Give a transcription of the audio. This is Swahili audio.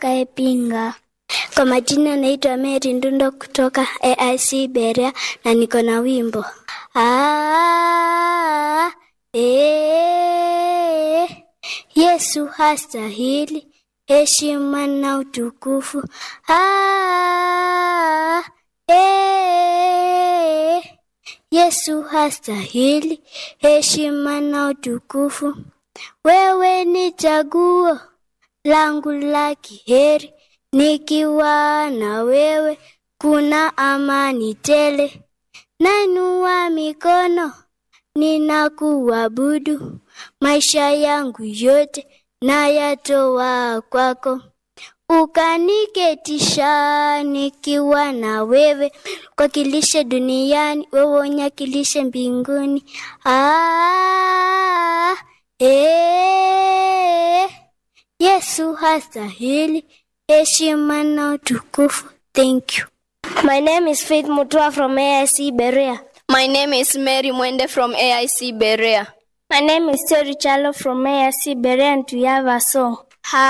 Kaepinga. Kwa majina naitwa Mary Ndundo kutoka AIC Berea na niko na wimbo ah, eh, Yesu hastahili heshima na utukufu ah, eh, Yesu hastahili heshima na utukufu. Wewe ni chaguo langu la kiheri, nikiwa na wewe kuna amani tele. Nainua mikono ninakuabudu, maisha yangu yote nayatoa kwako. Ukaniketisha nikiwa na wewe, kwakilishe duniani, wewe unyakilishe mbinguni. Ah, eh, Yesu hastahili heshima na utukufu. Thank you. My name is Faith Mutua from AIC Berea. My name is Mary Mwende from AIC Berea. My name is Terry Chalo from AIC Berea and we have a song.